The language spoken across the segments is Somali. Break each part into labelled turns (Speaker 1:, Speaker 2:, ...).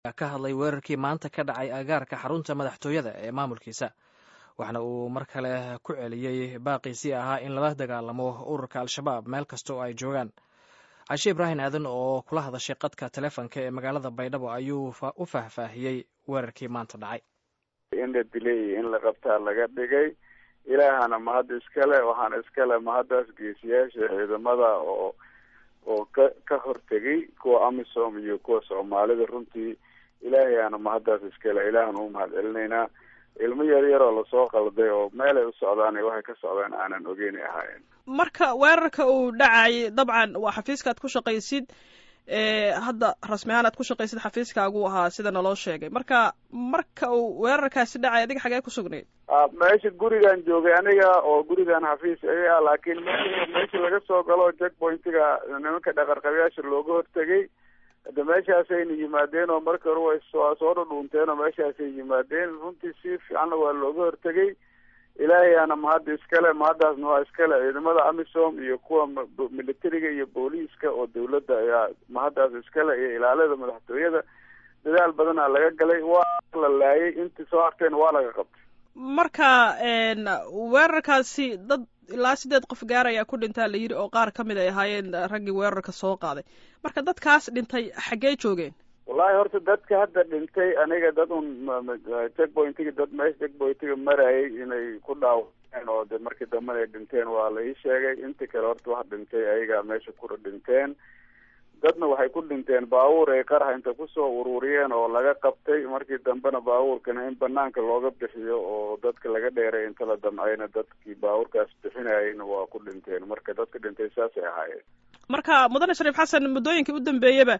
Speaker 1: ka hadlay weerarkii maanta ka dhacay agaarka xarunta madaxtooyada ee maamulkiisa waxna uu mar kale ku celiyey baaqiisii ahaa in lala dagaalamo ururka al-shabaab meel kasta oo ay joogaan cashe ibraahim aadan oo kula hadashay qadka telefonka ee magaalada baydhabo ayuu u faahfaahiyey weerarkii maanta dhacay
Speaker 2: in la dilay iyo in la qabtaa laga dhigay ilaahana mahad iskale waxaana iskale mahaddaas geesiyaasha ciidamada oo oo ka ka hortegay kuwa amisom iyo kuwa soomaalida runtii ilaahayaana mahaddaas iskale ilaahana u mahad celinaynaa ilmo yar yaroo lasoo qalday oo meelay u socdaan iyo waxay ka socdaan aanan ogeynay ahaayeen
Speaker 3: marka weerarka uu dhacayay dabcan waa xafiiskaad ku shaqaysid hadda rasmi ahaan aad ku shaqaysid xafiiskaagu ahaa sida naloo sheegay marka marka uu weerarkaasi dhacay adiga xagee ku sugnayd
Speaker 2: meesha gurigan joogay aniga oo gurigan xafiis iga ah laakiin meesha laga soo galo jack pointiga nimanka dhaqarqabayaasha looga hortegay hade meeshaasayna yimaadeen oo marka hore way soo soo dhudhuunteen oo meeshaasay yimaadeen runtii si fiicanna waa looga hortegay ilaahayaana mahadda iskale mahaddaasna waa iskale ciidamada amisom iyo kuwa militariga iyo booliiska oo dawladda ayaa mahaddaas iskale iyo ilaalada madaxtooyada dadaal badanaa laga galay waa la laayay intii soo harteen waa laga qabtay
Speaker 3: marka weerarkaasi dad ilaa sideed qof gaar ayaa ku dhintaa la yidhi oo qaar ka mid ay ahaayeen raggii weerarka soo qaaday marka dadkaas dhintay xaggee joogeen
Speaker 2: wallahi horta dadka hadda dhintay aniga dad un check pointiga dad meesha check pointiga marayay inay ku dhaawaceen oo de markii dambena ay dhinteen waa la ii sheegay inta kale horta wax dhintay ayagaa meesha kura dhinteen dadna waxay ku dhinteen baabuur ay qarax inta kusoo ururiyeen oo laga qabtay markii dambena baabuurkana in banaanka looga bixiyo oo dadka laga dheeray inta la damcayna dadkii baabuurkaas bixinayayna waa ku dhinteen marka dadka dhintay saasay ahaayeen
Speaker 3: marka mudane shariif xasan muddooyinkii u dambeeyaba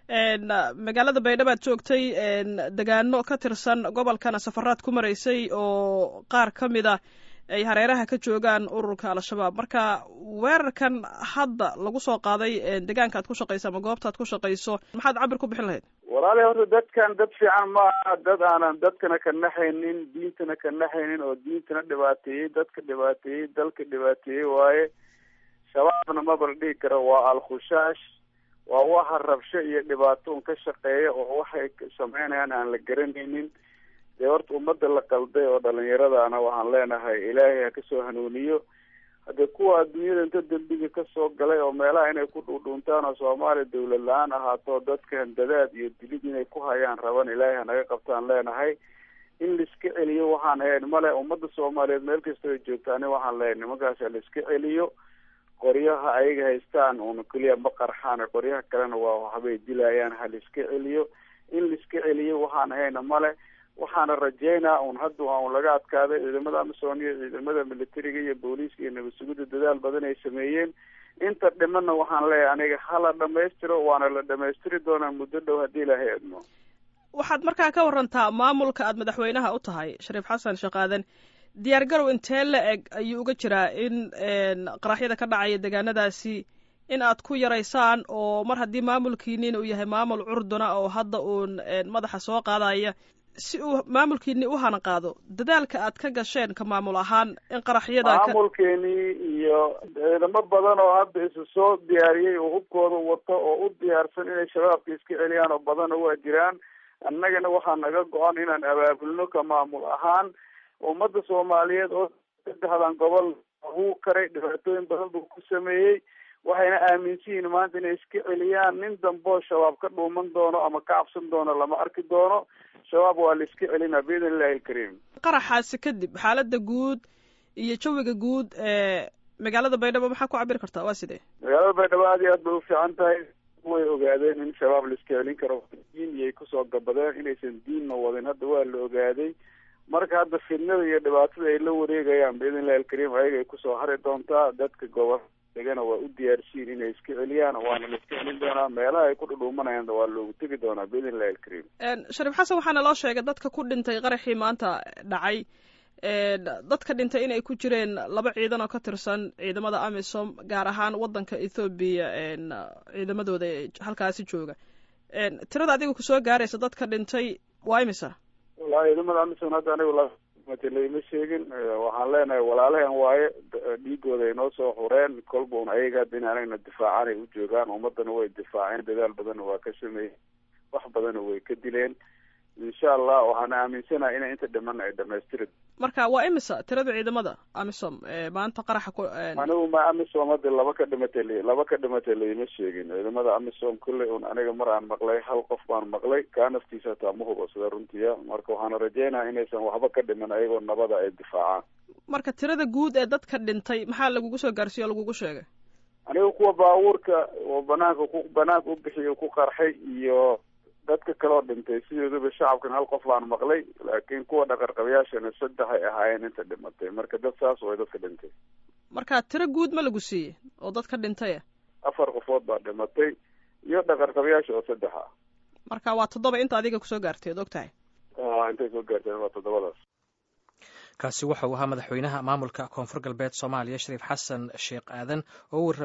Speaker 3: magaalada baydhabo aad joogtay degaano ka tirsan gobolkana safaraad ku maraysay oo qaar ka mid a ay hareeraha ka joogaan ururka al-shabaab marka weerarkan hadda lagu soo qaaday degaanka aad ku shaqayso ama goobta aad ku shaqayso maxaad cabir ku bixin lahayd
Speaker 2: walaali horta dadkan dad fiican ma aha dad aanan dadkana ka naxaynin diintana ka naxaynin oo diintana dhibaateeyey dadka dhibaateeyey dalka dhibaateeyey waaye shabaabna maba la dhigi karo waa al-khusaash waa waxa rabsho iyo dhibaato un ka shaqeeya oo waxay sameynayaan aan la garanaynin dee horta ummadda la qalday oo dhalinyaradaana waxaan leenahay ilaahay ha kasoo hanuuniyo haddee kuwa adduunyada inta dembiga kasoo galay oo meelaha inay ku dhuudhuuntaan oo soomaaliya dawlad la-aan ahaato dadka handadaad iyo dilid inay ku hayaan raban ilaahay hanaga qabtaan leenahay in laiska celiyo waxaan hayn male ummadda soomaaliyeed meel kastoo ay joogtaani waxaan leehay nimankaas ha laiska celiyo qoryaha ayaga haystaan una keliya ma qarxaan qoryaha kalena waa waxbay dilayaan ha laiska celiyo in laiska celiyo waxaan hayna male waxaana rajeynaa un hadda un laga adkaaday ciidamada amisom iyo ciidamada militariga iyo booliiska iyo nabad sugidda dadaal badan ay sameeyeen inta dhimana waxaan leeyahay aniga hala dhamaystiro waana la dhamaystiri doonaa muddo dhow haddii ilaahay admo
Speaker 3: waxaad markaa ka warantaa maamulka aad madaxweynaha u tahay shariif xasan shaqaadan diyaar garow intee la eg ayuu uga jiraa in qaraxyada ka dhacaya degaanadaasi in aad ku yaraysaan oo mar haddii maamulkiinin uu yahay maamul curduna oo hadda uun madaxa soo qaadaya si uu maamulkiini u hana qaado dadaalka aad ka gasheen ka maamul ahaan in qaraxyada
Speaker 2: maamulkeenii iyo ciidamo badan oo hadda isu soo diyaariyey oo hubkooda wato oo u diyaarsan inay shabaabka iska celiyaan oo badanna waa jiraan annagana waxaa naga go-an inaan abaabulno ka maamul ahaan ummadda soomaaliyeed oo saddexdan gobol wuu karay dhibaatooyin badan buu ku sameeyey waxayna aaminsan yihiin maanta inay iska celiyaan nin damboo shabaab ka dhuuman doono ama ka cabsan doono lama arki doono shabaab waa la iska celinaa biidn illahi alkariim
Speaker 3: qaraxaasi kadib xaaladda guud iyo jawiga guud ee magaalada baydhabo maxaa ku cabiri kartaa waa sidee
Speaker 2: magaalada baydhabo aad iyo aad bay ufiican tahay way ogaadeen in shabaab la iska celin karo diin iyay kusoo gabadeen inaysan diinna wadin hadda waa la ogaaday marka hadda fidnada iyo dhibaatada ay la wareegayaan biidn illahi alkariim ayaga ay kusoo hari doontaa dadka gobol degana waa u diyaarsiin inay iska celiyaan waana la iska celin doonaa meelaha ay ku dhudhuumanayaan waa loogu tegi doonaa biidn illahi alkariim
Speaker 3: shariif xasan waxaana loo sheegay dadka ku dhintay qaraxii maanta dhacay dadka dhintay inay ku jireen laba ciidan oo ka tirsan ciidamada amisom gaar ahaan wadanka ethoobiya ciidamadooda ee halkaasi jooga tirada adiga kusoo gaaraysa dadka dhintay waa imisa
Speaker 2: wallahi ciidamada amisom hadda anigu laima sheegin waxaan leenahay walaalahan waaye dhiigooda ay noo soo xureen kolba un ayaga hadda in anagna difaacan ay u joogaan ummadana way difaaceen dadaal badanna waa ka sameeyey wax badana way ka dileen insha allah waxaan aaminsanahay inay inta dhiman ay dhamaystiri
Speaker 3: marka waa imisa tirada ciidamada amisom maanta qaraxa ku
Speaker 2: anigu ma amisom hadda laba ka dhimatay l laba ka dhimatay laima sheegin ciidamada amisom kulley un aniga mar aan maqlay hal qof baan maqlay kaa naftiisa hataa ma hubo sida runtiya marka waxaana rajeynaya inaysan waxba ka dhiman ayagoo nabada ay difaacaan
Speaker 3: marka tirada guud ee dadka dhintay maxaa lagugu soo gaarsiiye o lagugu sheegay
Speaker 2: aniga kuwa baabuurka oo banaanka ku banaanka u bixiyo ku qarxay iyo dadka kaloo dhintay sidoodaba shacabkan hal qof baan maqlay laakiin kuwa dhaqarqabayaashana saddex ay ahaayeen inta dhimatay marka dad saas way dadka dhintay
Speaker 3: marka tiro guud ma lagu siiyey oo dadka dhintaya
Speaker 2: afar qofood baa dhimatay iyo dhaqarqabayaasha oo saddex ah
Speaker 3: marka waa toddoba inta adiga kusoo gaartay od og tahay
Speaker 2: intay soo gaarteen waa toddobadaas
Speaker 1: kaasi waxa uu ahaa madaxweynaha maamulka koonfur galbeed soomaaliya shariif xasan sheekh aadan oo